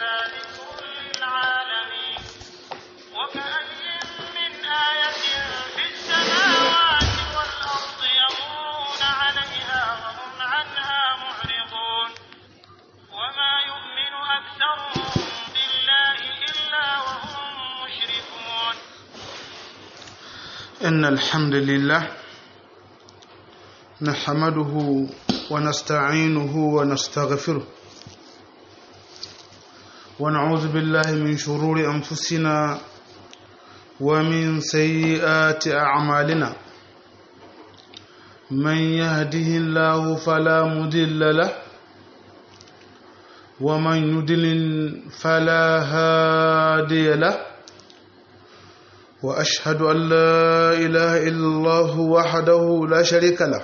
إلا ذكر للعالمين وكأي من آية في السماوات والأرض يمرون عليها وهم عنها معرضون وما يؤمن أكثرهم بالله إلا وهم مشركون إن الحمد لله نحمده ونستعينه ونستغفره ونعوذ بالله من شرور أنفسنا ومن سيئات أعمالنا من يهده الله فلا مضل له ومن يضلل فلا هادي له واشهد ان لا اله الا الله وحده لا شريك له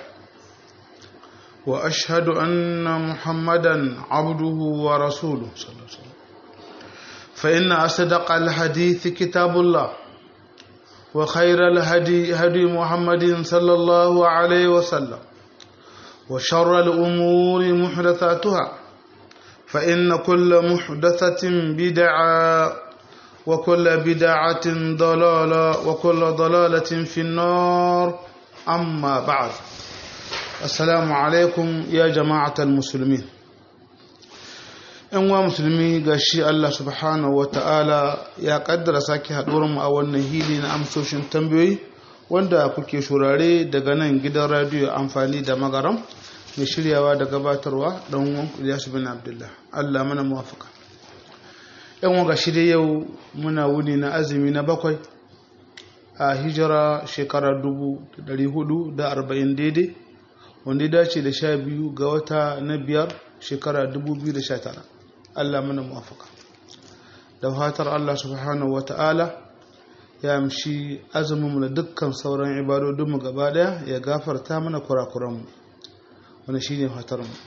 واشهد ان محمدا عبده ورسوله صلى الله عليه وسلم فان اصدق الحديث كتاب الله وخير الهدي هدي محمد صلى الله عليه وسلم وشر الامور محدثاتها فان كل محدثه بدعه وكل بدعة ضلالة وكل ضلالة في النار أما بعد السلام عليكم يا جماعة المسلمين ‘yan wa musulmi ga shi Allah subhanahu wa ta'ala ya ƙaddara sake mu a wannan hili na amsoshin tambayoyi wanda kuke shurare daga nan gidan radiyo amfani da magaram mai shiryawa da gabatarwa ɗan uwan Ilyasu bin Abdullah Allah mana muwafaka yan waga shi dai yau muna wuni na azumi na bakwai a hijira shekarar arba'in daidai wanda ya dace da sha biyu ga wata na biyar shekara tara. Allah mana muwafaka da fatar Allah subhanahu wa ta'ala ya amshi azumin da dukkan sauran ibadodinmu gaba daya ya gafarta mana kurakuranmu wani shine fatar mu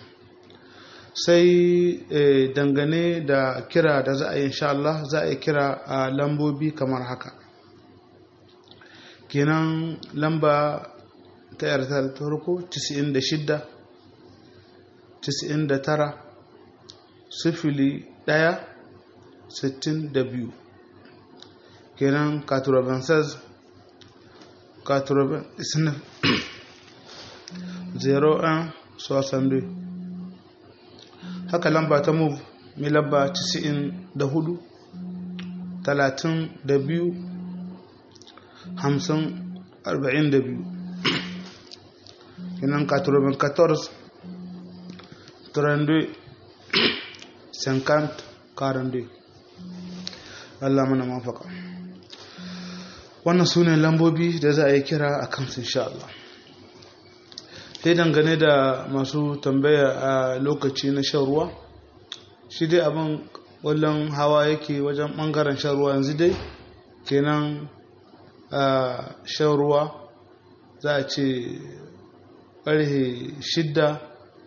sai dangane da kira da za a yi insha Allah za a yi kira a lambobi kamar haka kenan lamba ta yarda ta farko 96 99 sifili 1 62 kenan 96 99 01 62 haka lamba ta move mai lamba 94 32 50 42 kinan 94 32 50 42 Allah mana mafaka wannan su ne lambobi da za a yi kira a kansu insha Allah sai dangane da masu tambaya a lokaci na shan ruwa shi dai abin wallon hawa yake wajen bangaren shan ruwa yanzu dai kenan a shan ruwa za a ce ƙarhe shidda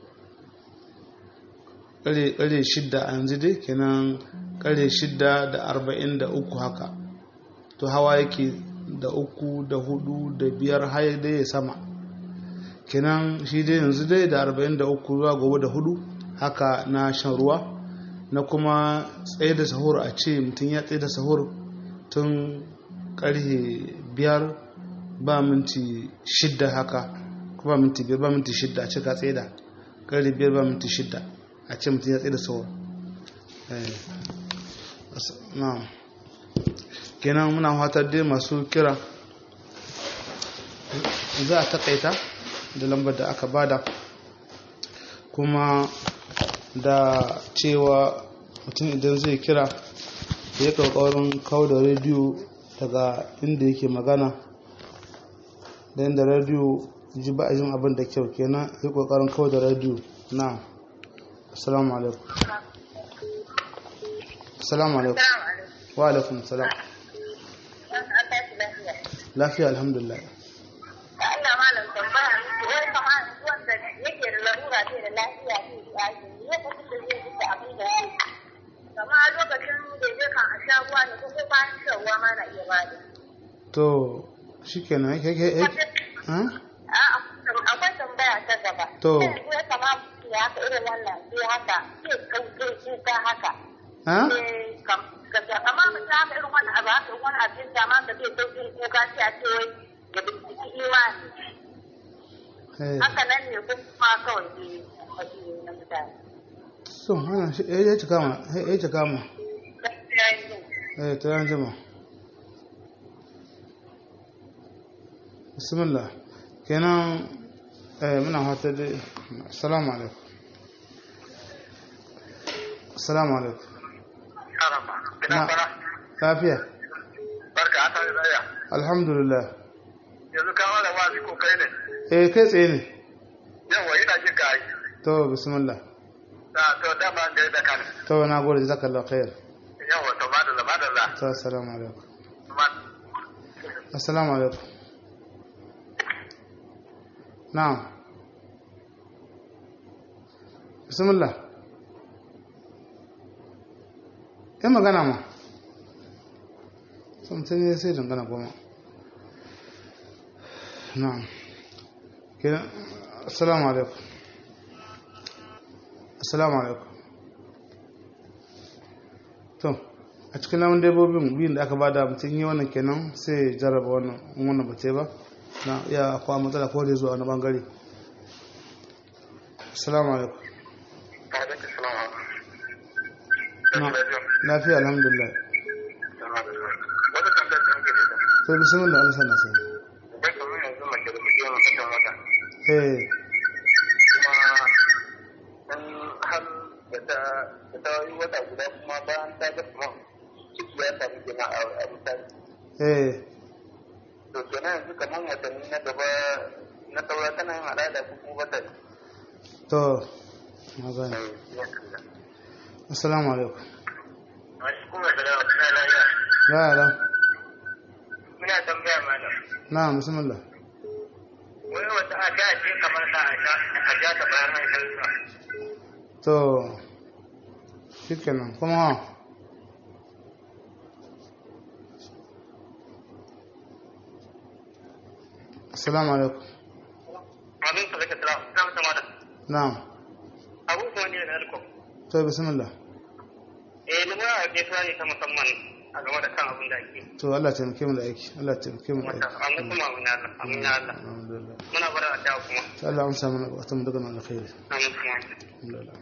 ƙarhe shidda a yanzu dai kenan ƙarhe shidda da arba'in da uku haka to hawa yake da uku da hudu da biyar har dai ya sama kenan shi dai yanzu dai da 43 zuwa gobe da hudu haka na shan ruwa na kuma tsaye da sahur a ce mutum ya tsaye da sahur tun karhe biyar ba minti shidda haka ba minti biyar ba minti shidda a ce ka tsaye da karhe biyar ba minti shidda a ce mutum ya tsaye da sahur kenan muna fatar dai masu kira za a takaita da lambar da aka bada kuma da cewa mutum idan zai kira ya ƙoƙarin kawo da rediyo daga inda yake magana da inda rediyo ji ba a jin abin da kyau kenan ya ƙoƙarin kawo da rediyo na assalamu alaikum assalamu alaikum wa alaikum salam lafiya alhamdulillah Allah malam tambaya miki wai kama wanda yake da larura ce da lafiya ce da azumi ya kasu da zai duka abin da ya kama lokacin da ya kan a sha ruwa ne ko ko bayan shan ruwa ma na iya bada. to shikenan ke ke ke ha Akwai tambaya ta gaba. To. Yanzu ya kama mutum ya haka irin wannan sai haka sai kauce kuka haka. ha Eh, kam- ka- kamar mutum haka irin wani abu haka wani abin da ma ka zai sauƙin kuka sai a ce wai ya binciki imani eh haka nan ne ko kuma kawai ne wasu ne na mutane so hana shi eh ya cika ma eh ya cika ma gaskiya yanzu eh to yan jima bismillah kenan eh muna fata dai assalamu alaikum assalamu alaikum Karama. Ina Na. fara. lafiya Barka a tare da ya. alhamdulillah Yanzu ka wala wazi ko kai ne. eh kai tsaye ne Yawa ina jin ka yi. to bismillah Da to dama an da kan. to na gode jazakallahu khair Yawa to madalla madalla. to assalamu alaikum Ma- assalamu alaikum na'am bismillah yi magana ma samtin ne sai dangana goma na'am kenan assalamu alaikum assalamu alaikum to a cikin namun dabbobin biyun da aka bada mutum yi wannan kenan sai ya jarraba wannan in wannan ba ta yi ba na iya akwai matsala ko da zuwa wani bangare assalamu alaikum Wa alaikum salam. Na. lafiya alhamdulillah Wata tambayar da muke da ita. to bismillah Allah sana sai Bai kamar yanzu mace da muke yawan kashin wata. eh Kuma in har da ta da ta yi wata guda kuma bayan ta ga kuma ciki ya samu kenan a a misali. eh To kenan yanzu kamar watanni na gaba na saura tana yin al'ada ko kuma bata yi. to na gane assalamu alaikum Wasu kuma da yawa suna lafiya. ya yara Muna tambaya malam. na bismillah Wai wata a da ce kamar da a sha a sha ta bayan an shan to shikenan kuma ha assalamu alaikum Amin ka zaka tsara. Zama ta malam. na'am Abu kuma ne da alko. to bismillah Eh ni ma ke tsari ta musamman a game da kan abin da ake. to Allah ya taimake mu da aiki Allah ya taimake mu da Wata aiki amma kuma amin Allah. Amin ya Allah. alhamdulillah Muna bara da kuma. to Allah amsa mana wata mu daga nan alkhairi Amin kuma. alhamdulillah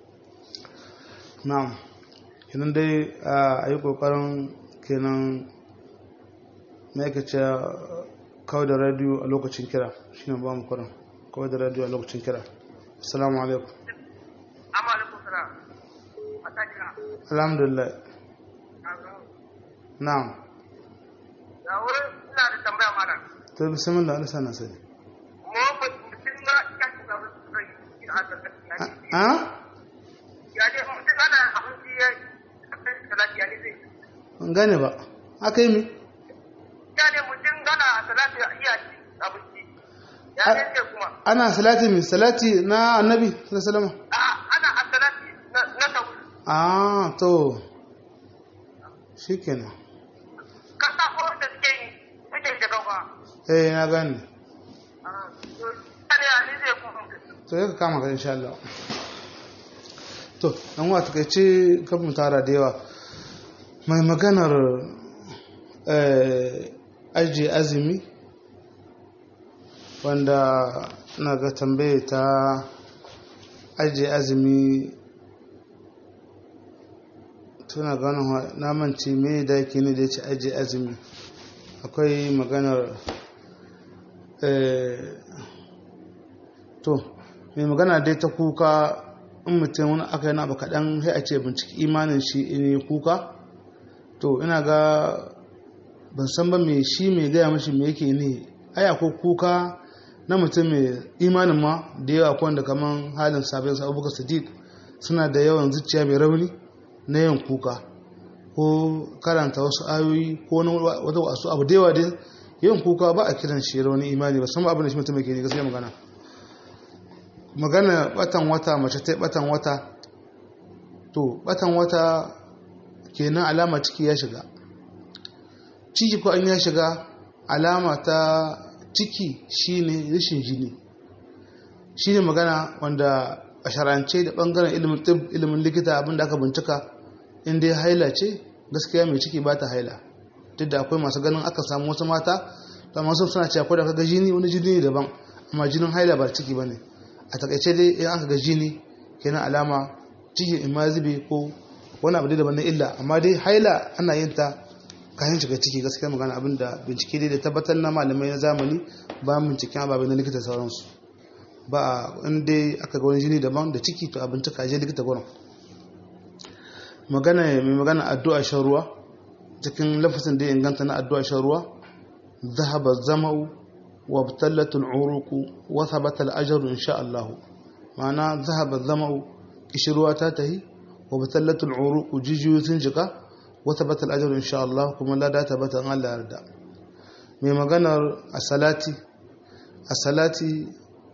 na'am kenan dai a yi kokarin kenan ma'aikaci kawai da radio a lokacin kira shine ba mu kuran kawai da radio a lokacin kira assalamu alaikum Amma alaikum salam. A ta kira. alhamdulillah na'am Da wurin ina da tambaya malam. to bismillah Allah sana sani Mu mutum na kashi da wasu rai a tsakanin a ya dai mutum ana abinci ya salati ya ne zai ban gane ba aka yi mi ya ne mutum gana salati ya iya ci abinci ya ne ce kuma ana salati mi salati na annabi sallallahu alaihi wasallam a ana a salati na na tabu ah to shikenan kasa ko da suke yi suke da gaba eh na gane ya ne ya ne zai kuma to ya ka kama ka insha Allah to dan wa takeice kan mu tara da yawa mai maganar eh aji azumi wanda na ga tambaye ta aji azumi tuna ganin na mance me da yake ne da ya ce aji azumi akwai maganar eh to mai magana dai ta kuka in mutum wani aka yana ba kaɗan sai a ce binciki imanin shi in yi kuka to ina ga ban san ba mai shi mai gaya mashi mai yake ne aya ko kuka na mutum mai imanin ma da yawa ko wanda kaman halin sabon sa abubakar sadiq suna da yawan zuciya mai rauni na yin kuka ko karanta wasu ayoyi ko wani wata wasu abu da yawa dai yin kuka ba a kiran shi rauni imani ba san ba abin da shi mutum yake ne gaskiya magana magana batan wata mace ta batan wata to batan wata kenan alama ciki ya shiga ciki ko an ya shiga alama ta ciki shine rashin jini shine magana wanda a sharance da bangaren ilimin tib ilimin likita abinda aka bincika in dai haila ce gaskiya mai ciki ba ta haila duk da akwai masu ganin aka samu wasu mata da masu suna cewa ko da kaga jini wani jini ne daban amma jinin haila ba ciki bane a takaice dai in aka ga jini kenan alama ciki in ma zube ko wani abu dai daban na illa amma dai haila ana yin ta kayan shiga ciki gaskiya magana abin da bincike dai da tabbatar na malamai na zamani ba binciken ababe na likita sauransu ba in dai aka ga wani jini daban da ciki to a bincika je likita gurin magana mai magana addu'a shan ruwa cikin lafasin da ya inganta na addu'a shan ruwa zahaba zama'u wa btallatul uruqu wa thabata al-ajru insha Allah ma'ana zahaba zama'u kishruwa ta tahi wa btallatul uruqu jijiyoyi sun jika wa thabata al-ajru insha Allah kuma lada tabbata Allah yarda mai maganar as-salati as-salati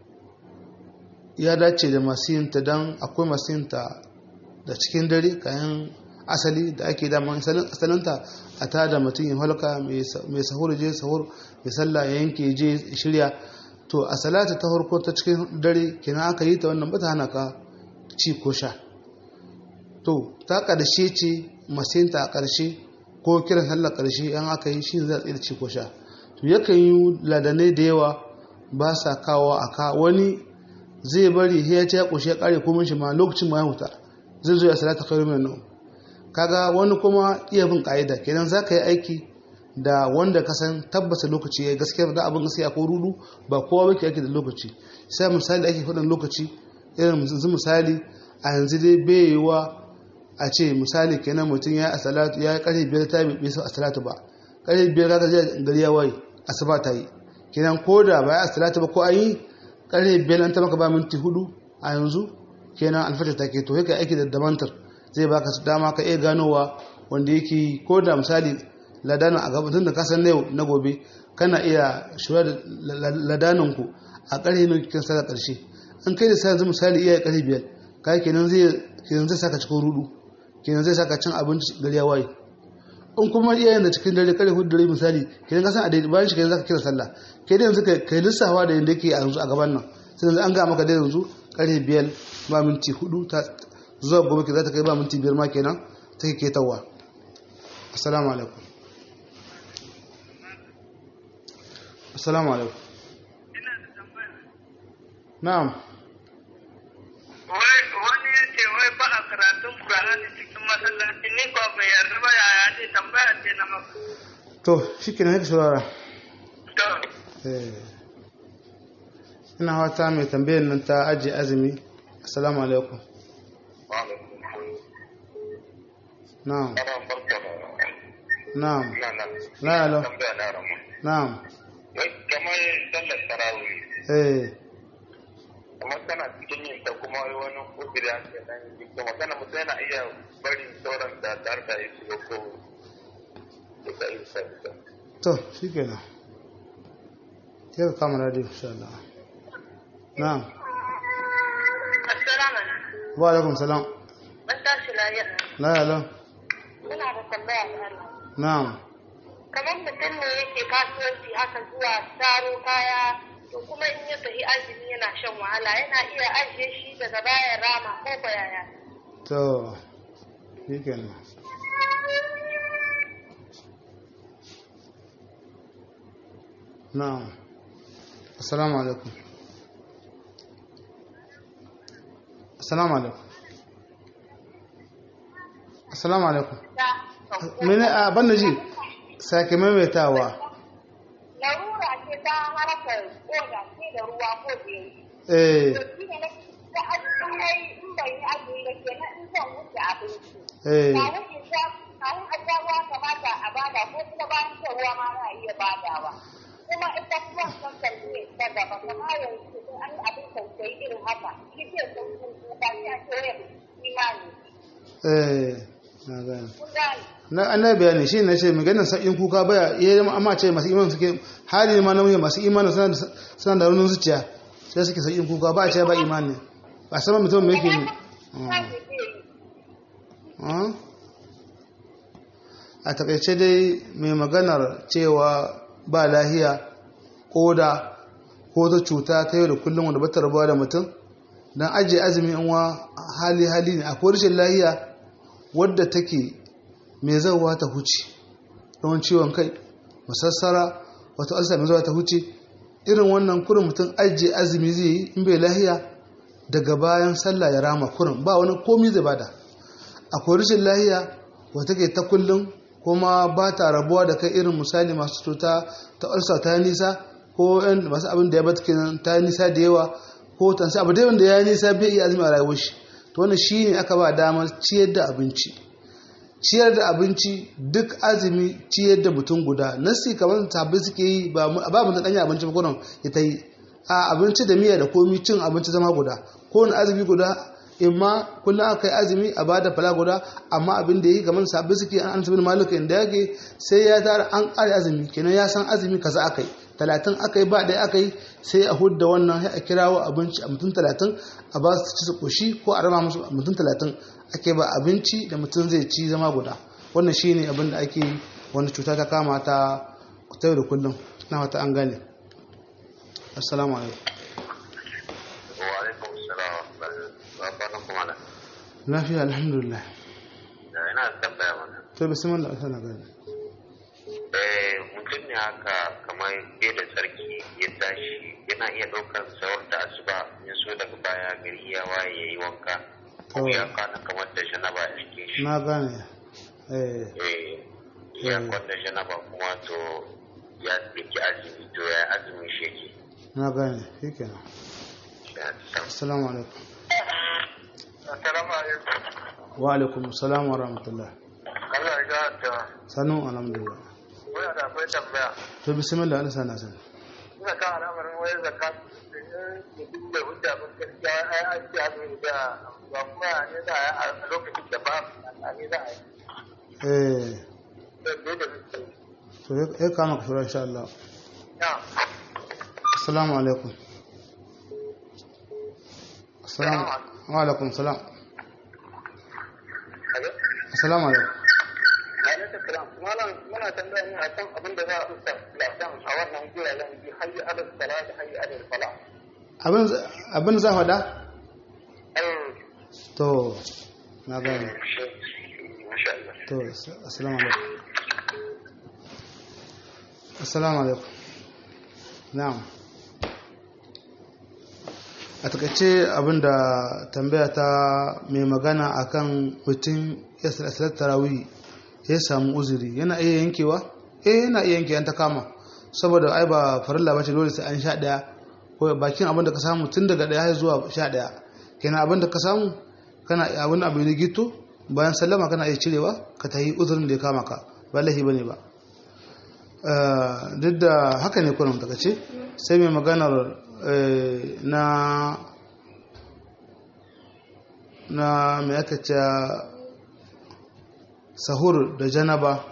ya dace da masu yin ta dan akwai masu yin ta da cikin dare kayan asali da ake daman asalinta a ta da mutum ya halka mai sahur je sahur mai sallah ya yanke je shirya to a salata ta harko ta cikin dare kina aka yi ta wannan bata hana ka ci ko sha to ta ƙarshe ce masinta a ƙarshe ko kiran sallar ƙarshe yan aka yi shi zai tsaye ci ko sha to yakan yi ladanai da yawa ba sa kawo a ka wani zai bari ya ce ya ƙushe ya ƙare komin shi ma lokacin ma ya huta zai zo ya salata khairu min nawm kaga wani kuma iya bin ka'ida kenan zaka yi aiki da wanda ka san tabbata lokaci yayi gaskiya da abin gaskiya ko rudu ba kowa bake aiki da lokaci sai misali ake faɗin lokaci irin yanzu misali a yanzu dai bai yiwa a ce misali kenan mutum ya yi salatu ya yi ƙarfe biyar ta bai a salatu ba ƙarfe biyar kaga zai gari ya waye asuba ta yi kenan ko da ba ya salatu ba ko an yi ƙarfe biyar an ta maka ba minti hudu a yanzu kenan alfata take to yake aiki da damantar zai baka su dama ka iya ganowa wanda yake ko da misali ladanin a gaba tun da kasan na yau na gobe kana iya shura da ladanin ku a ƙarfe ne kin saka ƙarshe an kai da sai misali iya ƙarfe biyar kai kenan zai kenan zai saka cikin rudu kenan zai saka cin abinci gari ya waye in kuma iyayen da cikin dare kare hudu dare misali kenan ka san a daidai bayan shi kenan zaka kira sallah kai da yanzu kai lissafa da yanda yake a yanzu a gaban nan sai yanzu an ga maka da yanzu ƙarfe biyar ba minti hudu ta zuwa gobe ke za ta kai ba minti biyar ma kenan ta ke ketawa assalamu alaikum assalamu alaikum na'am wani ya ce wai ba a karatun Kur'ani cikin masallaci ni ko bai yarda ba yaya ne tambaya ce na maka. to shi ke na shurara To, ina wata mai tambayar nan ta ajiye azumi assalamu alaikum na'am na'am la alo na'am wai kamar sallar tarawih eh kamar kana cikin yin ta kuma wani kudiri a ke nan yi kuma kana mutum yana iya barin sauran da tare da ya shiga ko da yi sa to shi kenan sai ka kama radio insha Allah na'am Assalamu alaikum. wa alaikum salam Ban tashi lafiya. la alo Ina da tambaya da Allah. na'am Kamar mutum ne yake kasuwanci haka zuwa taro kaya to kuma in ya tafi azumi yana shan wahala yana iya ajiye shi daga bayan rama ko ko yaya. to shi kenan na'am assalamu alaikum assalamu alaikum assalamu alaikum mene a banda ji sake maimaitawa Larura ce ta harkar koda ce da ruwa ko da yi. eh To shi ne na ta azumi na yi in bai yi azumi ba kenan in zan wuce abinci. eh Kawun in sha kawun a sha ruwa kamata a bada ko kuma bayan shan ruwa ma za a iya badawa. Kuma ita kuma son kalli ta gaba kamar yanzu sai an yi abin tausayi irin haka. Shi ke son kuka sai a ce wayar imani. eh na gane Kun gane? na annabi bayani shi ne ce maganar sa'in kuka baya iya amma ce masu imanin suke hali ma namiji masu imanin suna da suna da raunin zuciya sai suke sa'in kuka ba a ce ba imani ba sama mutum mai yake ne Kan zai yi. Ah. a takaice dai mai maganar cewa ba lahiya koda ko ta cuta ta yau da kullum wanda bata rabuwa da mutum don ajiye azumi in wa hali hali ne akwai rashin lahiya wadda take mai zauwa ta huce yawan ciwon kai masassara wata alsa mai zuwa ta huce irin wannan kurin mutum ajiye azumi zai yi in bai lahiya daga bayan sallah ya rama kurin ba wani komi zai bada akwai rashin lahiya wata ke ta kullum kuma ba ta rabuwa da kai irin misali masu cuta ta ulsa ta nisa ko yan masu abin da ya bata kenan ta nisa da yawa ko tansi abu dai wanda ya nisa bai iya azumi a rayuwar shi to wannan shine aka ba damar ciyar da abinci ciyar da abinci duk azumi ciyar da mutum guda nasi kamar tabbai suke yi ba ba mutum danya abinci ba ya ta yi a abinci da miya da komi cin abinci zama guda ko wani azumi guda imma kullum aka yi azumi a bada fala guda amma abin da yi kamar sabbi suke an ansa bin malika inda yake sai ya tara an kare azumi kenan ya san azumi kaza aka yi talatin aka yi ba ɗaya aka yi sai a hudda wannan sai a kirawo abinci a mutum talatin a ba su ci su koshi ko a rama musu mutum talatin ake ba abinci da mutum zai ci zama guda wannan shine abin da ake wani cuta ta kama ta ta da kullum na wata an gane assalamu alaikum wa alaikum salam wa rahmatullahi lafiya alhamdulillah da ina tambaya mana to bismillah sana gane eh mutum ne haka kamar bai da tsarki ya tashi yana iya ɗaukar sawar da asuba ya so daga baya gari ya waye ya yi wanka ko To. ya kwana kamar da janaba a jikin shi na gane eh eh ya Mm. kwanta janaba kuma to ya ɗauki azumi to ya azumi shi yake na gane shikenan ya san assalamu alaikum assalamu alaikum wa alaikum assalam wa rahmatullah Allah ya ta sanu alhamdulillah muna da akwai tambaya to bismillah Allah sana sana ina kan al'amarin wayar zakat mutum da hujja ba gaskiya ai an ce azumi da ba kuma ne da a lokacin da ba a ne za a yi eh da da mutum to ya kama ka shura insha Allah ya assalamu alaikum assalamu wa alaikum salam kaga assalamu alaikum alaikum salam malam muna tambaya ne akan abin da za a usta lafiyan a wannan guraren bi hayyi alal sala da hayyi alal fala abin abin za faɗa ai to na gane masha Allah to assalamu alaikum assalamu alaikum na'am a takaice abinda tambaya ta mai magana akan mutum ya salat tarawih ya samu uzuri yana iya yankewa eh yana iya yankewa ta kama saboda ai ba farilla bace dole sai an sha daya ko bakin abinda ka samu tun daga daya har zuwa sha daya kenan abinda ka samu kana abin abu ne gito bayan sallama kana iya cirewa ka tayi uzurin da ya kama ka ba lahi bane ba duk da haka ne kunan daga ce sai mai maganar na na mai aka ce sahur da janaba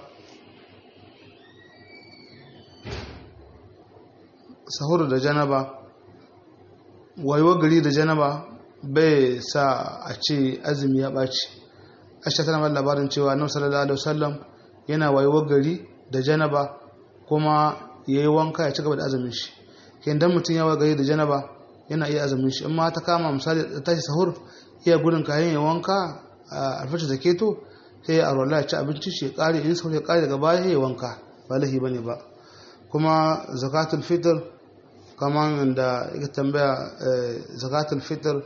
sahur da janaba wayo gari da janaba bai sa a ce azumi ya ɓaci aisha tana mai labarin cewa annabi sallallahu alaihi wasallam yana wayo gari da janaba kuma yayi wanka ya ci gaba da azumin shi kin dan mutun ya wayo gari da janaba yana iya azumin shi amma ta kama misali ta tashi sahur iya gudun kayan ya wanka a alfata da keto sai ya arwala ya ci abinci shi ya kare in sahur ya kare daga baya ya wanka ba lahi bane ba kuma zakatul fitr kaman da ya tambaya zakatul fitr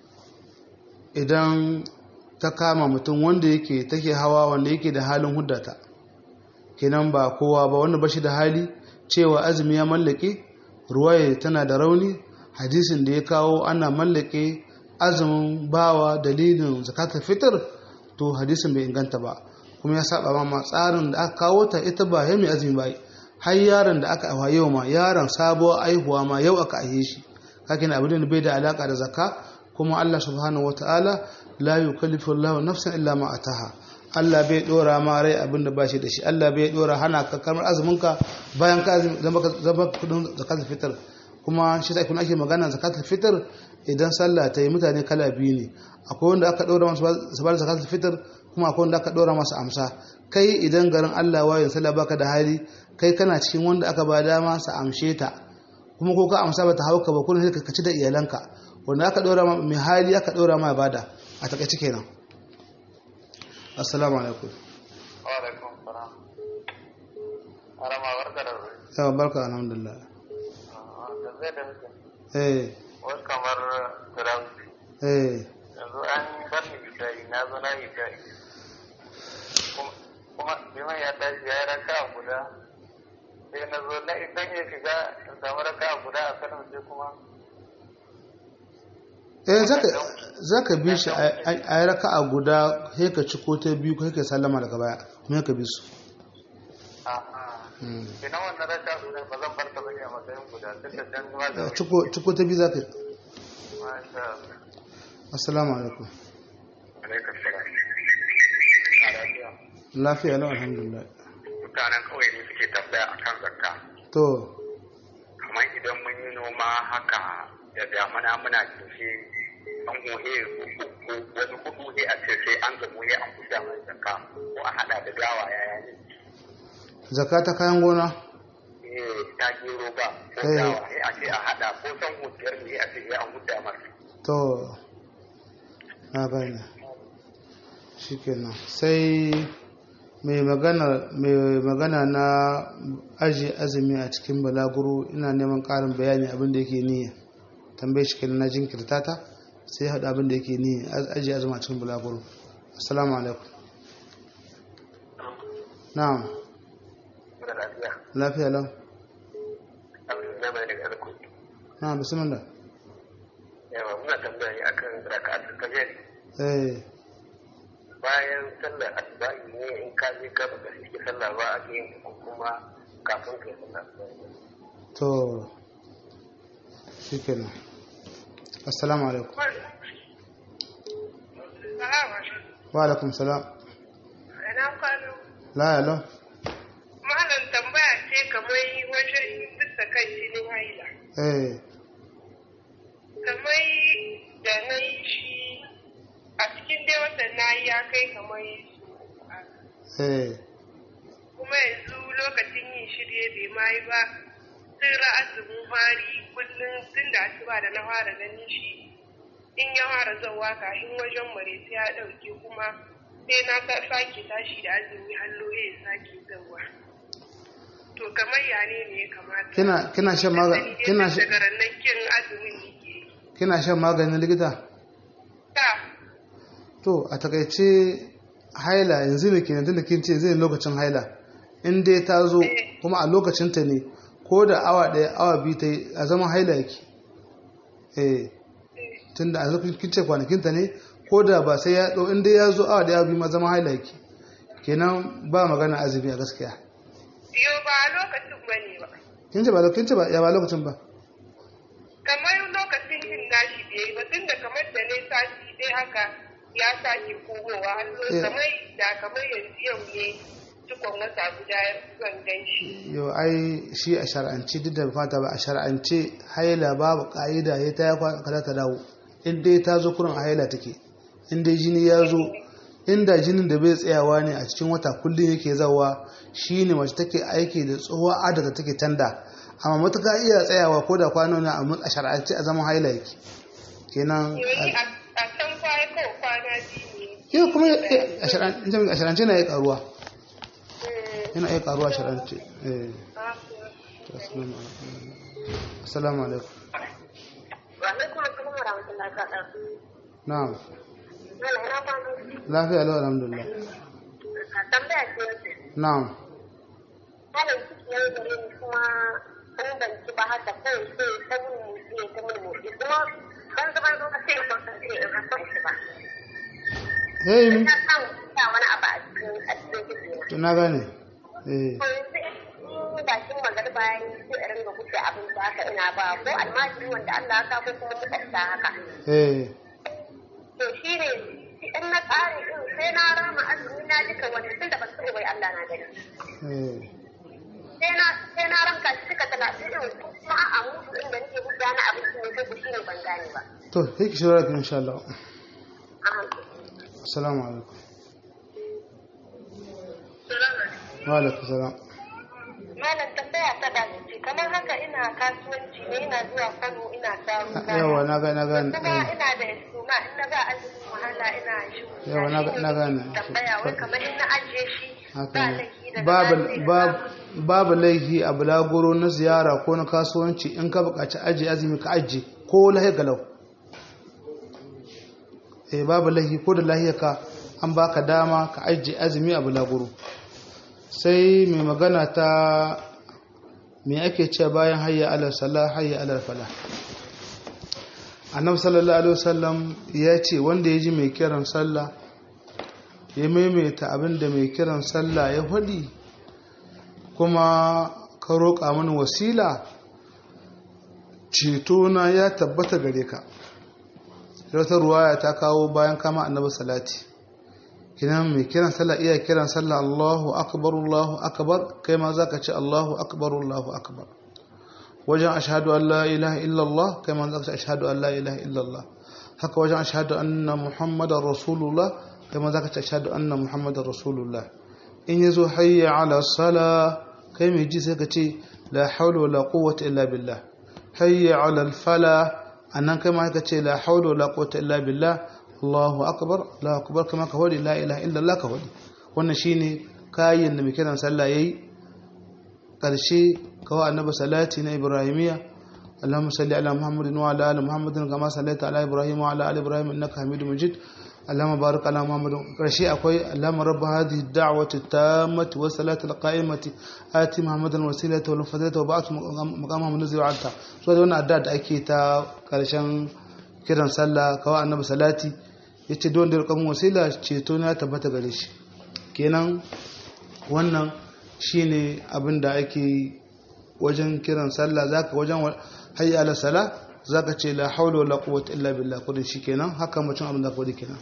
idan ta kama mutum wanda yake take hawa wanda yake da halin huddata kenan ba kowa ba wanda bashi da hali cewa azumi ya mallake ruwaya tana da rauni hadisin da ya kawo ana mallake azumin bawa dalilin zakatul fitr to hadisin bai inganta ba kuma ya saba ma tsarin da aka kawo ta ita ba ya mai azumi ba har yaron da aka aiwa yau ma yaron sabuwar aihuwa ma yau aka aihe shi kakin abin da bai da alaka da zakka kuma Allah subhanahu wataala la yukallifu Allahu nafsan illa ma ataha Allah bai dora ma rai abin da bashi da shi Allah bai dora hana ka kamar azumin ka bayan ka azumi zama ka zama kudin zakatul fitr kuma shi sai kun ake magana zakatul fitr idan sallah ta yi mutane kala biyu ne akwai wanda aka dora masu sabar zakatul fitr kuma akwai wanda aka dora masu amsa kai idan garin Allah wayin sallah baka da hali kai kana cikin wanda aka ba dama su amshe ta kuma ko ka amsa bata hauka ba kullum sai ka ci da iyalanka wanda aka dora mai hali aka dora ma bada a takaice kenan assalamu alaikum wa alaikum salam arama barka da wuri yawa barka alhamdulillah da zai da mutum eh wasu kamar turanci eh yanzu an bar ni isha'i na zo na yi isha'i kuma liman ya tashi ya yi raka guda sai na zo na isan ya shiga in samu raka guda a sanin sai kuma eh zaka zaka bi shi a yi raka'a guda sai ka ci ko ta biyu ko ka sallama daga baya kuma ka bi su Mm. ina wannan raka guda ba zan bar ta bane a matsayin guda duk da can zuwa da wuri ciko ciko ta biyu zaka yi masha Allah assalamu alaikum alaikum salam a lafiya lafiya lau alhamdulillah mutanen kawai ne suke tambaya akan zakka to kamar idan mun yi noma haka da damana muna cike an gohe uku wani hudu ne a ce sai an gamu ne an kusa mai zakka ko a hada da dawa yaya ne zakka ta kayan gona eh ta gero ba ko Eh. dawa ne a ce a hada ko san hutiyar ne a ce ya an huta masa to na gane shikenan sai mai magana mai magana na aji azumi a cikin balaguro ina neman ƙarin bayani abin da yake niyya tambaye shi kenan na jinkirta ta sai haɗu abin da yake niyya aji azumi a cikin balaguro assalamu alaikum na'am da lafiya lafiya lau abin da mai daga alku na'am bismillah yawa muna tambaya ne akan raka'atul fajr eh bayan sallar asubahi ne in ka je ka ba ka sallah ba a yin ko kuma kafin ka yi sallah asubahi to shikenan assalamu alaikum wa alaikum salam Ina kwano. la ya lau Malam tambaya ce kamar wajen bisa kan jinin haila. eh Kamar da na yi shi a cikin dai watan na yi ya kai kamar su eh kuma yanzu lokacin yin shirye bai ma yi ba tun ra'azumin fari kullum tun da asuba da na fara ganin shi in ya fara zauwa kafin wajen mareci ya ɗauke kuma sai na ta sake tashi da azumi hallo ya sake zauwa to kamar ya ne ne ya kamata kina kina shan magani kina shan daga rannan kin azumin nake yi. kina shan maganin likita ta to a takaice haila yanzu ne kenan tunda kin ce zai lokacin haila in dai ta zo kuma a lokacin ta ne ko da awa ɗaya awa biyu ta yi a zaman haila yake eh tunda a lokacin kin ce kwanakin ta ne ko da ba sai ya ɗau in dai ya zo awa ɗaya awa biyu ma zaman haila yake kenan ba magana azumi a gaskiya yau ba a lokacin ba ne ba kin ce ba kin ce ba ya ba lokacin ba kamar lokacin yin nashi da yayi ba tun da kamar da ne sati dai haka ya sake komowa har zo Eh. kamar da kamar yanzu yau ne cikon wata guda zan gan shi yau ai shi a shar'ance duk da fata ba a shar'ance haila babu ka'ida ya ta ya kada ta dawo in dai ta zo kurin a haila take in dai jini ya zo inda jinin da bai tsayawa ne a cikin wata kullum yake zawa shine mace take aiki da tsohuwa adada take tanda amma matuka iya tsayawa ko da kwano na a shar'ance a zaman haila yake kenan yoyi a a can kwaya ko kwana biyu ne yau kuma a shar'ance a shar'ance na ya karuwa Mm, yana iya karuwa a shar'ance eh ah, assalamu alaikum Wa alaikum assalam wa rahmatullahi wa barakatuh. na'am Mala ina kwano. lafiya lau alhamdulillah Tambaya ce wace. na'am Malam ciki ya yi gare ni kuma in ban ci ba haka kawai sai ta mun motsi ya ta mun motsi kuma ban zama lokaci ya kwanta sai in rasa shi ba. hey Na samu sa wani abu a cikin a cikin ciki na. to na gane eh To yanzu in bakin magariba ya yi sai in ringa kuce abin da haka ina ba ko almajiri wanda Allah ya sa ko kuma mutasta haka. eh To shi ne in na ƙare din sai na rama azumi na duka wani tun da ban sani bai Allah na gani. eh sai na sai na ranka shi suka talatin din kuma a mutu inda nake hujja na abinci ne sai shi ne ban gane ba. to sai ki shawara ki insha Allah Aha. assalamu alaikum salamu wa alaikum salam Malam tambaya ta da ce kamar haka ina kasuwanci ne ina zuwa Kano ina samu yawa na ga na gane kuma eh ina da su ma in na ba azumin wahala ina shi Yawa, na- na gane. tambaya wai kamar in na ajiye shi haka ba ne laifi daga babu baya sai babu- samu. babu laifi a bulaguro na ziyara ko na kasuwanci in ka buƙaci aji azumi ka aji ko lahi galau eh babu laifi ko da lahiyarka an baka dama ka aji azumi a bulaguro sai mai magana ta me ake cewa bayan hayya ala salah hayya ala falah annabi sallallahu alaihi wasallam ya ce wanda ya ji mai kiran sallah ya maimaita abin da mai kiran sallah ya faɗi kuma ka roƙa mani wasila cetona ya tabbata gare ka wata ruwaya ta kawo bayan kama annabi salati kinan mai kiran sallah iya kiran sallah Allahu akbar Allahu akbar kai ma zaka ce Allahu akbar Allahu akbar wajen ashhadu an la ilaha illallah kai ma zaka ce ashhadu an la ilaha illallah haka wajen ashhadu anna muhammadar rasulullah kai ma zaka ce ashhadu anna muhammadar rasulullah in yazo hayya ala sala kai mai ji sai ka ce la hawla wala quwwata illa billah hayya ala al fala annan kai ma ka ce la hawla wala quwwata illa billah Allahu akbar Allahu akbar kama ka wadi la ilaha illallah ka wadi wannan shine kayan da mai kiran sallah yayi karshe kawai annabi salati na ibrahimiya اللهم صل على محمد وعلى ال محمد كما صليت على ابراهيم وعلى ال ابراهيم انك حميد مجيد اللهم بارك على محمد رشي اكوي اللهم رب هذه الدعوه التامه والصلاه القائمه اتي محمدا وسيله والفضيله وبعث مقامه منزل عنك so da wannan addu'a da ake ta karshen kiran sallah kawai annabi salati yace don da rukun wasila ceto na tabbata gare shi kenan wannan shine abin da ake wajen kiran sallah zaka wajen hayya ala sala zaka ce la haula wala quwwata illa billah kudin shikenan haka mutum abin da kudi kenan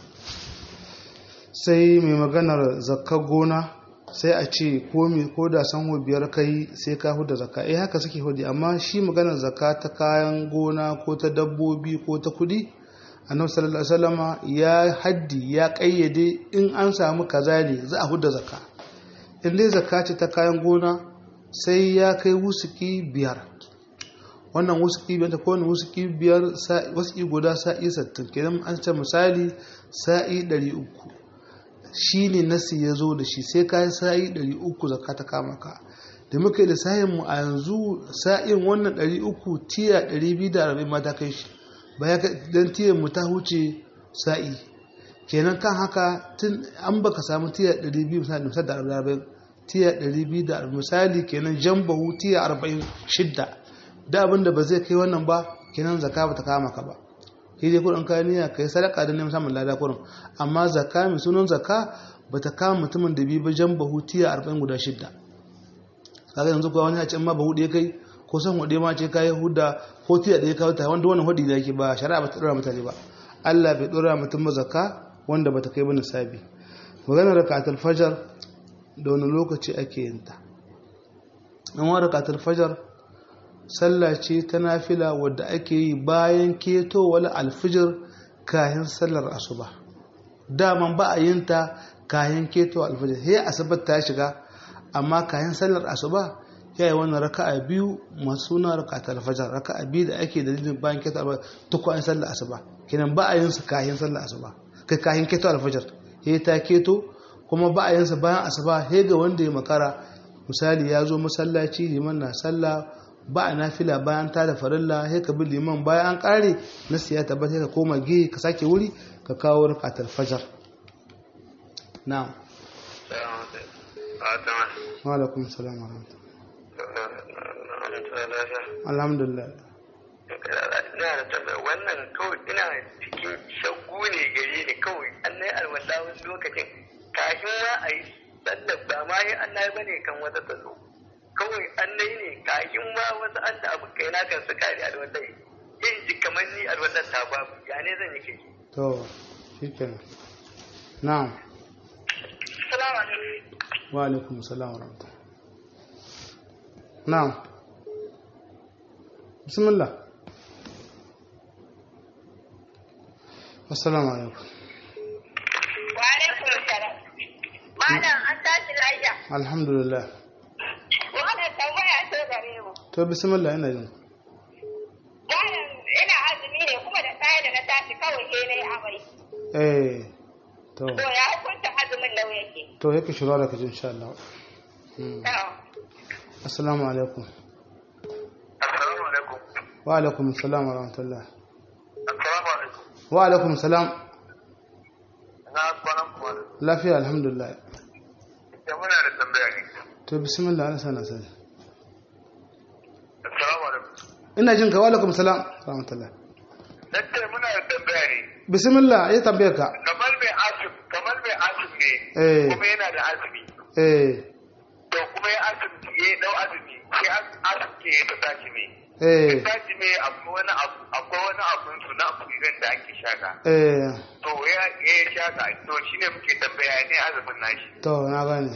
sai mai maganar zakka gona sai a ce ko mi ko da sanho biyar kai sai ka huda zakka eh haka suke hudi amma shi maganar zakka ta kayan gona ko ta dabbobi ko ta kudi annabi sallallahu alaihi wasallama ya haddi ya kayyade in an samu kaza ne za a huda zakka in dai zakka ce ta kayan gona sai ya kai wusuki biyar wannan wusuki biyar ta kowane wusuki biyar wusuki guda sa'i sattin kenan an ce misali sa'i ɗari uku shi ne nasi ya zo da shi sai ka yi sa'i ɗari uku zaka ta kama ka da muka yi lissafin mu a yanzu sa'in wannan ɗari uku tiya ɗari biyu da arba'in ma ta kai shi baya don tiyan mu ta huce sa'i kenan kan haka tun an baka samu tiya ɗari biyu misali da arba'in tiya 200 misali kenan jambahu tiya 46 da abin da ba zai kai wannan ba kenan zaka ba ta kama ka ba shi dai kudin kayan niyya kai sadaka da neman samun lada kurin amma zaka mai sunan zaka ba ta kama mutumin da bi ba jambahu tiya 40 guda shidda kaga yanzu kuwa wani a ce ma ba hudu ya kai ko san hudu ma ce kai huda ko tiya da ya kawo ta wanda wannan hudu da yake ba shari'a ba ta dora mutane ba Allah bai dora mutum ba zaka wanda ba ta kai ba nisabi maganar rakatul fajar da wani lokaci ake yin ta an wa rakatul fajar sallah ce ta nafila wadda ake yi bayan ketowar alfijir kayan sallar asuba daman ba a yin ta kayan ketowar alfijir he asabar ta shiga amma kayan sallar asuba ya yi wannan raka'a biyu masu suna rakatul fajar raka'a biyu da ake dalilin bayan ketowar tukwayen sallar asuba kenan ba a yin su kayan sallar asuba kai kayan ketowar alfijir he ta keto kuma ba a yansa bayan asuba he ga wanda ya makara misali ya zo masallaci liman na sallah ba a nafila bayan ta da farilla he ka bi liman bayan an kare na siya tabbata ka koma ge ka sake wuri ka kawo rakatar fajar na'am wa alaikum salam wa alhamdulillah wannan kawai ina cikin shaggu ne gare ni kawai an na yi alwala wani lokacin kafin ma a yi sallar ba ma yi an na ba ne kan wata ta zo kawai an na yi ne kafin ma wasu an da abu kai na kan su kare alwalai yin ji kamar ni alwalar ta babu ya ne zan yi kai to shi kenan na'am Salamu alaikum. wa alaikum salam wa rahmatullah na'am bismillah assalamu alaikum Wa alaikum salam. Malam an tashi lafiya. alhamdulillah Wannan tambaya ce gare mu. to bismillah ina jin Malam ina azumi ne kuma da tsaye da na tashi kawai sai na yi eh to To ya hukunta azumin nau yake. to yake shiga da kaji insha Allah Mm. To. assalamu alaikum assalamu alaikum wa alaikum assalam wa rahmatullah assalamu alaikum wa alaikum assalam na kwanan kuma lafiya alhamdulillah da muna da tambaya ne to bismillah ana sana sani assalamu alaikum ina jin ka wa alaikum assalam wa rahmatullah nace muna da tambaya ne bismillah ya tambaye ka kamar mai asim kamar mai asim ne Eh. kuma yana da azumi eh to kuma ya azumi ya dau azumi sai asim ke ya ta tashi ne eh tashi ne akwai wani abu akwai wani abun su na abubuwan da ake shaka eh to ya ya shaka to shine muke tambaya ne azumin nashi to na gane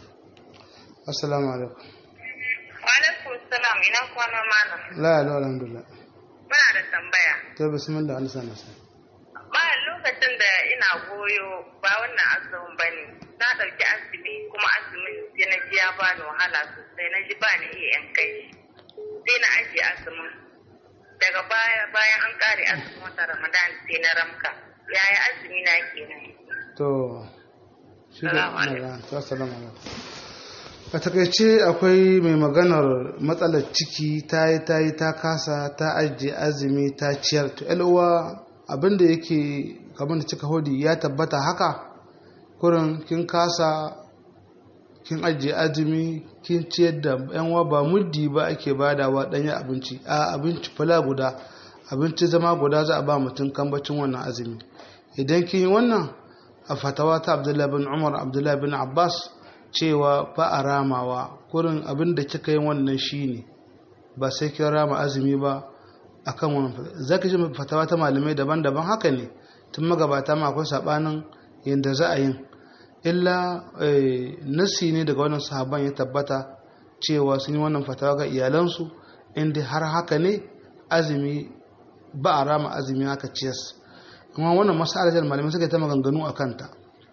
assalamu alaikum Wa alaikum salam ina kwana malam. la ya alhamdulillah Muna da tambaya. to bismillah ana sana sani Bayan lokacin da ina goyo ba wannan azumin ba ne, na ɗauki azumi kuma azumin sai na ji ya ba ni wahala sosai na ji ba ni iya yan kai shi. Sai na ajiye azumin. Daga baya bayan an ƙare azumin wata Ramadan sai na ramka. Yaya azumi na kenan? to shi da Salamu alaikum. magana to assalamu alaikum a takaice akwai mai maganar matsalar ciki ta yi ta yi ta kasa ta ajiye azumi ta ciyar to uwa abinda yake kamar da cika hodi ya tabbata haka kurin kin kasa kin ajiye azumi kin ciyar da yan uwa ba muddi ba ake badawa danyen abinci a abinci fala guda abinci zama guda za a ba mutum kambacin wannan azumi idan kin yi wannan a fatawa ta abdullahi bin umar abdullahi bin abbas cewa ba a ramawa kurin abin da kika yi wannan shine ba sai kin rama azumi ba akan wannan fatawa zaka ji fatawa ta malamai daban-daban haka ne tun magabata ma akwai sabanin yadda za a yin illa eh, nasi ne daga wannan sahaban ya tabbata cewa sun yi wannan fatawa ga iyalansu inda har haka ne azumi ba a rama azumi haka ciyas amma wannan mas'alar malamai suka yi ta maganganu a kanta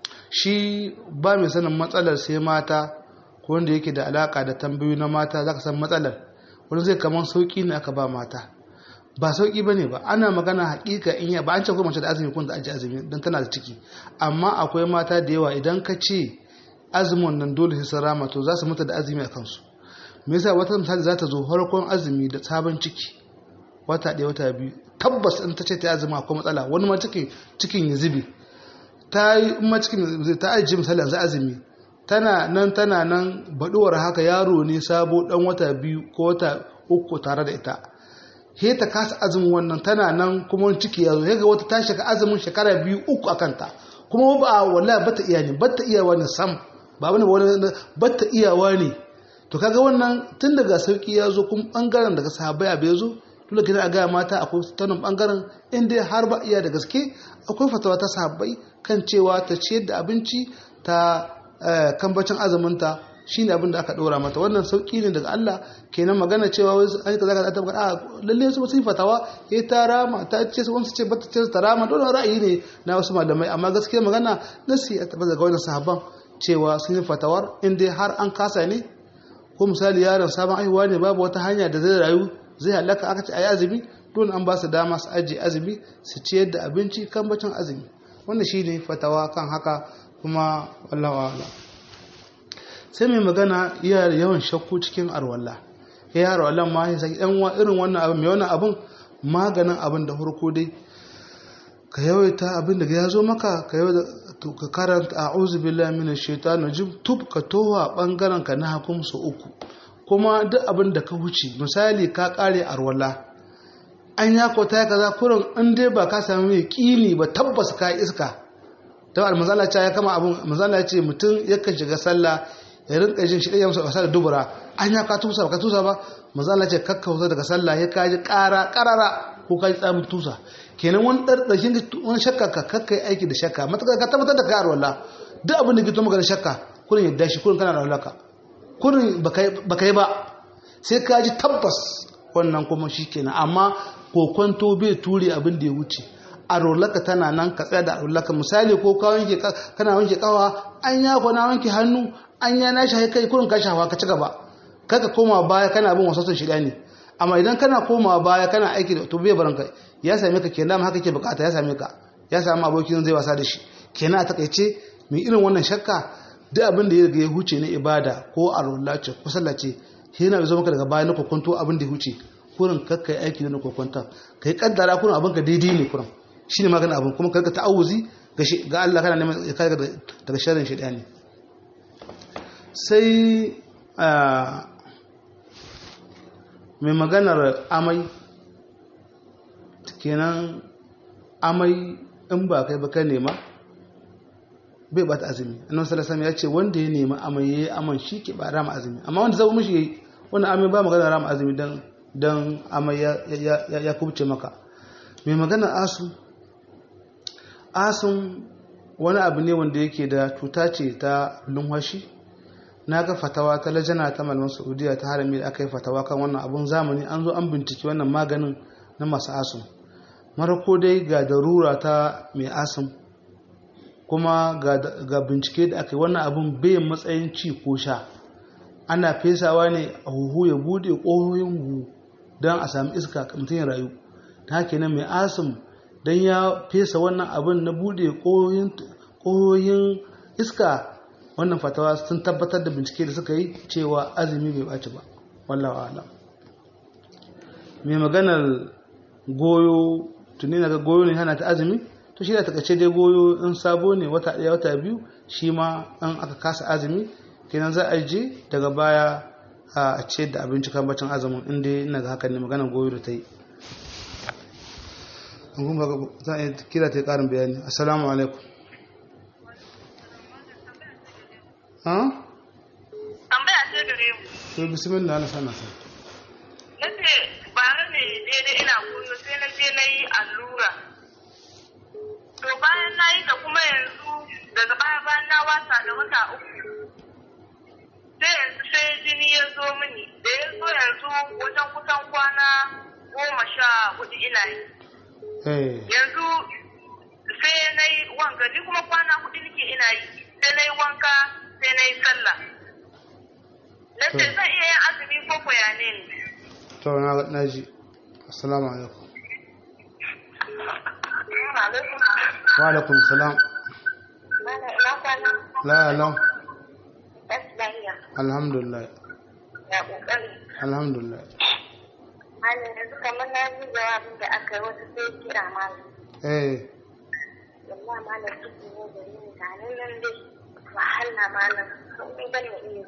shi ba mai sanin matsalar sai mata ko wanda yake da alaka da tambayoyi na mata zaka san matsalar wani zai kaman sauki ne aka ba mata ba sauki bane ba ana magana hakika in ya ba an ce ko mace da azumi kun da aji azumi dan tana da ciki amma akwai mata da yawa idan ka ce azumin nan dole sai sun rama to za su mutu da azumi a kansu me yasa wata misali za ta zo farkon azumi da sabon ciki wata ɗaya wata biyu tabbas in ta ce ta azumi akwai matsala wani ma cikin cikin ya zube ta yi in ma cikin zai ta ajiye misali yanzu azumi tana nan tana nan baɗuwar haka yaro ne sabo ɗan wata biyu ko wata uku tare da ita he ta kasa azumin wannan tana nan kuma wani ciki ya zo ga wata ta shiga azumin shekara biyu uku a kanta kuma ba wallahi bata iya ne bata iyawa ne sam ba wani wani bata iyawa ne to kaga wannan tun daga sauki ya zo kuma bangaren daga sahabbai abu ya zo dole kina a gaya mata akwai tanin bangaren inda har ba iya da gaske akwai fatawa ta sahabbai kan cewa ta ciyar da abinci ta kambacin azuminta shine abin da aka dora mata wannan sauki ne daga Allah kenan magana cewa wai an yi kaza kaza ta magana a lalle su sun fatawa eh ta rama ta ce su wasu ce bata ce ta rama dole ra'ayi ne na wasu malamai amma gaskiya magana nasi a tabbata daga wannan sahabban cewa sun yi fatawar in dai har an kasa ne ko misali yaron sabon aihuwa ne babu wata hanya da zai rayu zai halaka aka ce ayi azumi don an ba su dama su ajiye azumi su ciyar da abinci kan bacin azumi wannan shine fatawa kan haka kuma wallahu a'lam sai mai magana iya yawan shakku cikin arwalla ya yi arwallan ma ya saki yan irin wannan abin mai wannan abin maganin abin da farko dai ka yawaita abin da ya zo maka ka yawaita ka karanta a'udhu billahi minash shaitanir rajim tub ka towa bangaren ka na hakum su uku kuma duk abin da ka huce misali ka kare arwalla an ya ko ta kaza kurin in dai ba ka sami mai kini ba tabbas ka iska ta almanzala ya kama abin manzala ce mutum yakan shiga sallah ya rinka jin shi ɗaya masa wasa da dubura an ya ka tusa ba ka tusa ba maza Allah ce kakka wuta daga sallah ya kaji ƙara ƙarara ko kaji tsamin tusa kenan wani ɗarɗashin wani shakka ka kakka yi aiki da shakka matuƙa ka tabbatar da kayar wallah duk abin da gito maka da shakka kurin yadda shi kurin kana da walaka kurin baka yi ba sai ka ji tabbas wannan kuma shi kenan amma kokonto bai ture abin da ya wuce a rolaka tana nan ka tsaya da rolaka misali ko ka wanke kana wanke kawa an ya na wanke hannu an ya na shi kai kurin ka shafa ka ci gaba kaka koma baya kana bin wasu shida ne amma idan kana koma baya kana aiki da to bai baranka ya same ka kenan haka ke bukata ya same ka ya samu abokin zai wasa da shi kenan a takaice mai irin wannan shakka duk abin da ya riga ya huce na ibada ko alwala ce ko sallah ce yana zo maka daga baya na kokonto abin da ya huce kurin kakka yi aiki na kokonta kai kaddara kurin abin ka daidai ne kurin shine magana abin kuma karka ta'awuzi ga Allah kana neman ya kare daga sharrin shaidani sai mai maganar amai kenan amai in ba kai ba ka nema bai bata azumi annabi sallallahu alaihi ya ce wanda ya nema amai yayi aman shi ke ba rama azumi amma wanda zai mishi yayi wannan amai ba magana rama azumi dan dan amai ya ya ya kubce maka mai maganar asu asun wani abu ne wanda yake da cuta ce ta lumhashi na ga fatawa ta lajana ta malaman saudiya ta harami da aka yi fatawa kan wannan abun zamani an zo an binciki wannan maganin na masu asun marako dai ga darura ta mai asun kuma ga bincike da aka yi wannan abun bai matsayin ci ko sha ana fesawa ne a huhu ya bude ƙohoyin huhu don a sami iska mutum ya rayu ta haka nan mai asun don ya fesa wannan abin na bude ƙohoyin iska wannan fatawa sun tabbatar da bincike da suka yi cewa azumi bai ɓaci ba wallawa ala mai maganar goyo tuni na ga goyo ne hana ta azumi to shi da takace dai goyo in sabo ne wata ɗaya wata biyu shi ma an aka kasa azumi kenan za a je daga baya a ce da abinci kan bacin azumin inda ina ga hakan ne maganar goyo da ta yi za a kira ta yi ƙarin bayani assalamu alaikum tambaya ce gare mu to bismillah Allah sana sa na ce bara ne daidai ina kunnu sai na je na yi allura to bayan na yi ta kuma yanzu daga baya bayan na wasa da wata uku sai yanzu sai jini ya zo mini da ya zo yanzu wajen kusan kwana goma sha hudu ina yi yanzu sai na yi wanka ni kuma kwana hudu nake ina yi sai na yi wanka sai na yi sallah na ce zan iya yin azumi ko koya ne ne to na na ji assalamu alaikum wa alaikum salam la la alhamdulillah ya kokari alhamdulillah malam yanzu kamar na ji jawabin da aka yi wasu sai kira malam eh wallahi malam ciki ne da ni ga nan nan dai wahala malam sun yi bane iya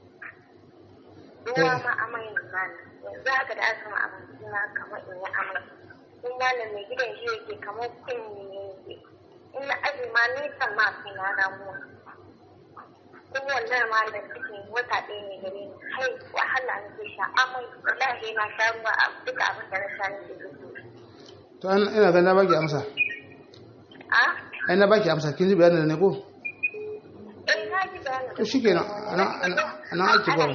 ruwa ma amai ne malam yanzu haka da aka ma abinci na kamar in yi amai kun malam mai gidan shi yake kamar kunni ne yake in na aji ma nisan ma kai na damuwa kun wannan malam cikin wata ɗaya ne gare ni hai wahala ne ke sha amai wallahi na sha ruwa a duka abin da na sha ne ke to an ina ga na baki amsa a ai na baki amsa kin ji bayanin da ne ko eh na ji bayanin to shikenan ana ana ana aiki ba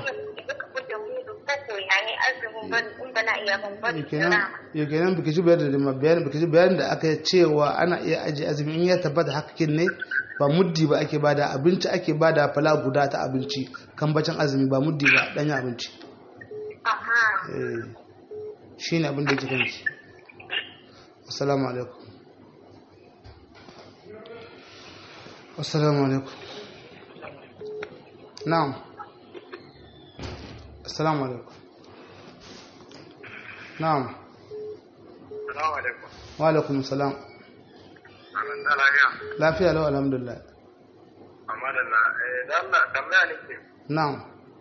kenan biki ji bayanin da bayanin biki ji bayanin da aka cewa ana iya aji azumi in ya tabbata hakakin ne ba muddi ba ake bada abinci ake bada fala guda ta abinci kan bacin azumi ba muddi ba danyen abinci eh shine abin da yake kanki assalamu alaikum assalamu alaikum na'am assalamu alaikum na'am Salamu alaikum. wa alaikum salam Amin da lafiya. lafiya lau alhamdulillah Amma da na eh da Allah tambaya nake. na'am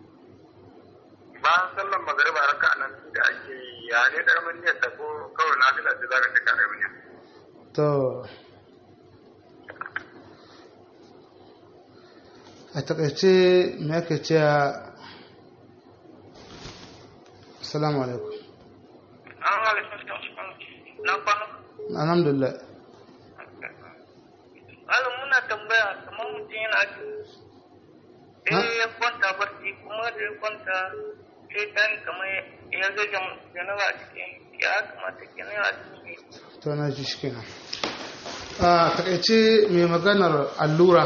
Bayan sallan magariba raka nan da ake yi ya ne dar mun ne ta ko kawai na fila da zaran da kare mun. to a takaice me ake cewa assalamu alaikum an halittar na kwana alhamdulillah malam muna tambaya kamar mutum yana ji sai ya kwanta barci kuma da ya kwanta sai tani kamar ya ga janaba a cikin ya kamata kenan ya cikin to na ji shi kenan a takaice mai maganar allura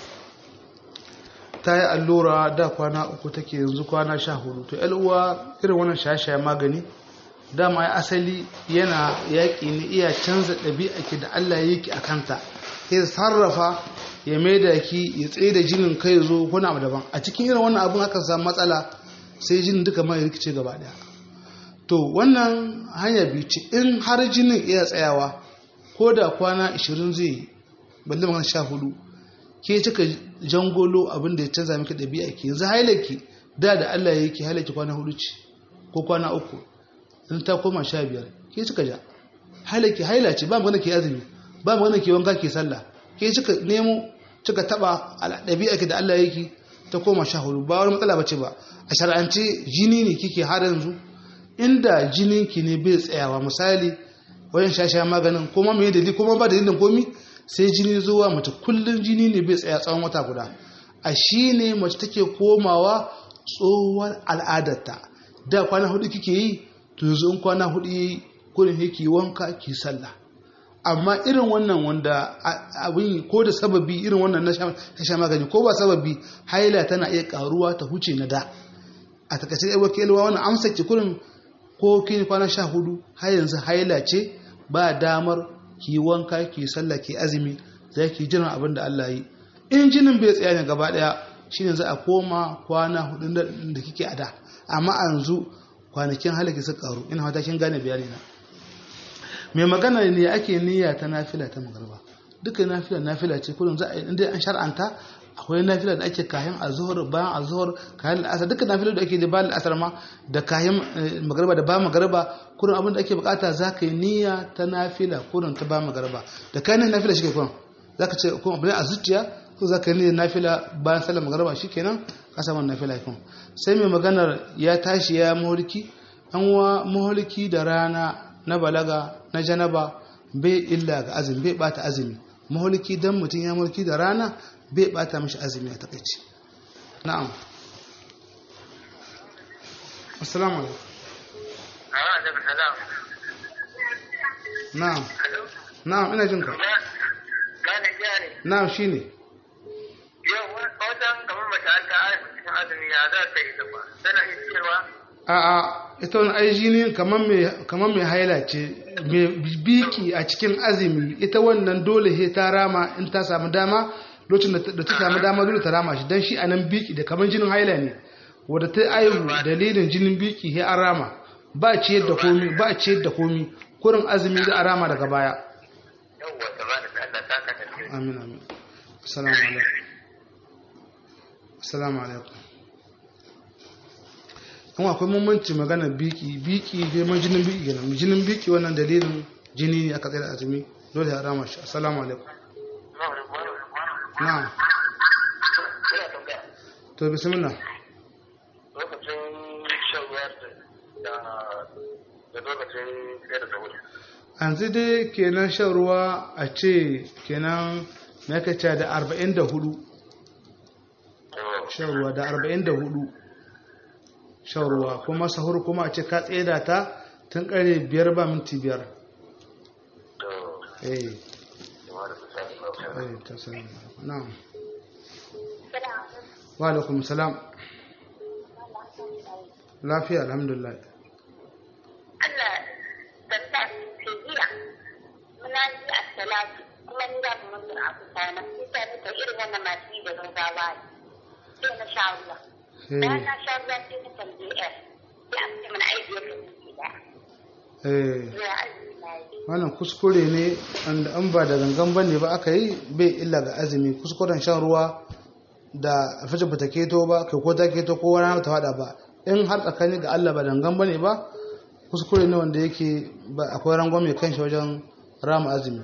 ta yi allura da kwana uku take yanzu kwana sha hudu to uwa irin wannan shaye-shaye magani dama ya asali yana yaƙi ne iya canza ɗabi'a ki da Allah ya yi ki a kanta ya sarrafa ya mai da ki ya tsaye da jinin kai zo wani abu daban a cikin irin wannan abin aka samu matsala sai jinin duka mai rikice gaba ɗaya to wannan hanya biyu ce in har jinin iya tsayawa ko da kwana 20 zai yi balle magana sha hudu ke cika jangolo abin da ya canza miki ɗabi'a ki yanzu hailaki da da Allah ya yi ki hailaki kwana hudu ce ko kwana uku in ta koma sha biyar ke cika ja hailaki haila ce ba magana ke azumi ba magana ke wanka ke sallah ke cika nemo cika taba ɗabi'a ki da Allah ya yi ta koma sha hudu ba wani matsala bace ba a shar'ance jini ne kike har yanzu inda jinin ki ne bai tsayawa misali wajen shasha maganin kuma mai dalili kuma ba dalilin komi sai jini zuwa mace kullum jini ne bai tsaya tsawon wata guda a shi ne mace take komawa tsohuwar al'adarta da kwana hudu kike yi to yanzu in kwana hudu yi kurin yake wanka ki sallah amma irin wannan wanda abin ko da sababi irin wannan na sha magani ko ba sababi haila tana iya karuwa ta huce na da a takaice ɗaya wakilwa wannan amsa ki kurin ko kin kwana sha hudu har yanzu haila ce ba damar ki wanka ki sallah ki azumi za ki jiran abin da Allah yi in jinin bai tsaya ne gaba daya shine za a koma kwana hudu da kike a da amma a yanzu kwanakin halaki suka karu ina fata kin gane bayani na mai magana ne ake niyya ta nafila ta magarba duka nafila nafila ce kullum za a yi inda an shar'anta akwai nafila da ake kayan azhar bayan azhar kayan asar duka nafila da ake da bayan asar ma da kayan magarba da ba magarba kurin abin da ake bukata za ka yi niyya ta nafila kurin ta ba magarba da kayan nafila shi ke kurin za ka ce kuma abin a zuciya ko za ka yi niyyar nafila bayan sallar magarba shi kenan ka samu nafila kun sai mai maganar ya tashi ya mahulki an wa mahulki da rana na balaga na janaba bai illa ga azumi bai bata azumi mahulki dan mutum ya mulki da rana bai bata mishi azumi a takaici na'am assalamu alaikum na'am na'am ina jin ka na'am shine yau wajen kamar mace an ta cikin azumi ya za ta yi ba tana iya cewa a'a ita wani aiji ne kamar mai haila ce mai biki a cikin azumi ita wannan dole he ta rama in ta samu dama lokacin da ta samu dama dole ta rama shi don shi a nan biki da kamar jinin haila ne wadda ta aihu dalilin jinin biki he an rama ba ciyar da komi ba ciyar da komi kurin azumi za a rama daga baya yawwa ta ba da Allah ta ka tafi amin amin assalamu alaikum assalamu alaikum kuma akwai mummanci magana biki biki dai man jinin biki kenan jinin biki wannan dalilin jini ne aka tsaye da azumi dole ya rama shi assalamu alaikum na'am to bismillah lokacin shan ruwa da da lokacin tsaye da sauri yanzu dai kenan shan ruwa a ce kenan na kaca da 44 shan ruwa da 44 shan ruwa kuma sahur kuma a ce ka tseda ta tun kare biyar ba minti biyar eh eh ta salam na'am wa alaikum salam lafiya alhamdulillah Allah sassa ke jiya muna ji a salatu kuma ni da mun mun a kusa na sai ta ta irin wannan masu yi da gaggawa ne sai na sha ruwa bayan na sha ruwa sai na tambaye yar sai an ce mana aiki ya kai da eh ya azumi na yi wannan kuskure ne wanda an ba da gangan bane ba aka yi bai illa ga azumi kuskuren shan ruwa da alfajir ba ta keto ba kai ko ta keto ko wani ta fada ba in har tsakani ga Allah ba dangan bane ba kuskure ne wanda yake ba akwai rangon mai kanshi wajen rama azumi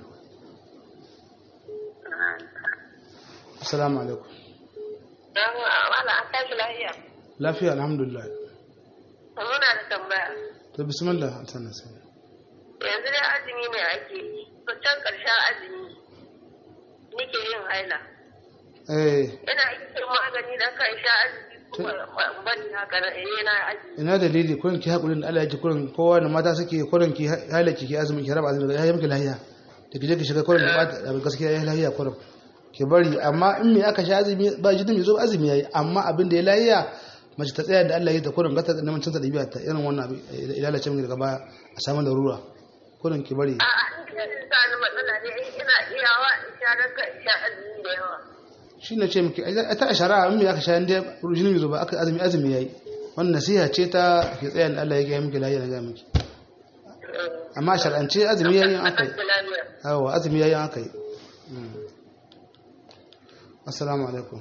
assalamu alaikum Dan wala an tashi lafiya. lafiya alhamdulillah Muna da tambaya. to bismillah sannan sai Yanzu dai azumi ne ake yi. To can ƙarshen azumi nike yin haila. eh Ina yin magani da kan sha azumi kuma bani haka na eh na azumi. ina dalili kurin ki hakurin da Allah ya ji kurin kowa da mata suke kurin ki halaki ki azumi ki raba azumi ya yi miki lahiya da ki je ki shiga kurin da bata da gaskiya ya yi lahiya kurin ki bari amma in me aka sha azumi ba jinin mai zo azumi yayi amma abin da ya lahiya mace ta tsaya da Allah ya ta kurin gata neman cinta da biya ta irin wannan abu ilalace min daga baya a samu larura kurin ki bari A'a, in kin sa ni matsala ne in ina iyawa in sha ranka in sha azumi da yawa. shi ne ce miki a ta shari'a in me aka sha inda jini mai zo ba aka azumi azumi yayi wannan nasiha ce ta ki tsaya da Allah ya gaya miki lafiya na ga miki amma shar'ance azumi yayi an kai yawa azumi yayi an kai Mm. assalamu alaikum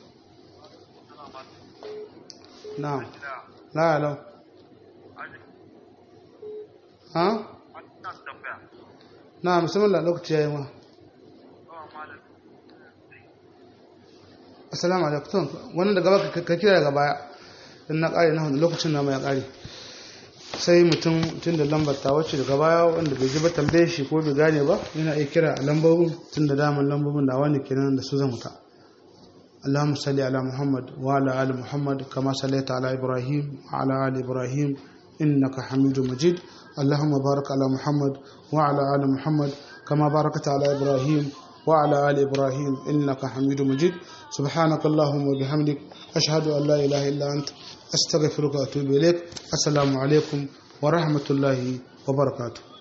na'am la la ha na'am bismillah lokaci yayi ma assalamu alaikum wannan daga baka ka kira daga baya dan na kare na lokacin na mai kare sai mutum tun da lambar ta wacce daga baya wanda bai ji ba tambaye shi ko bai gane ba yana iya kira a lambobin tun da daman lambobin da wani kenan da su zan wuta اللهم صل على محمد وعلى آل محمد كما صليت على إبراهيم وعلى آل إبراهيم إنك حميد مجيد اللهم بارك على محمد وعلى آل محمد كما باركت على إبراهيم وعلى آل إبراهيم إنك حميد مجيد سبحانك اللهم وبحمدك أشهد أن لا إله إلا أنت أستغفرك وأتوب إليك السلام عليكم ورحمة الله وبركاته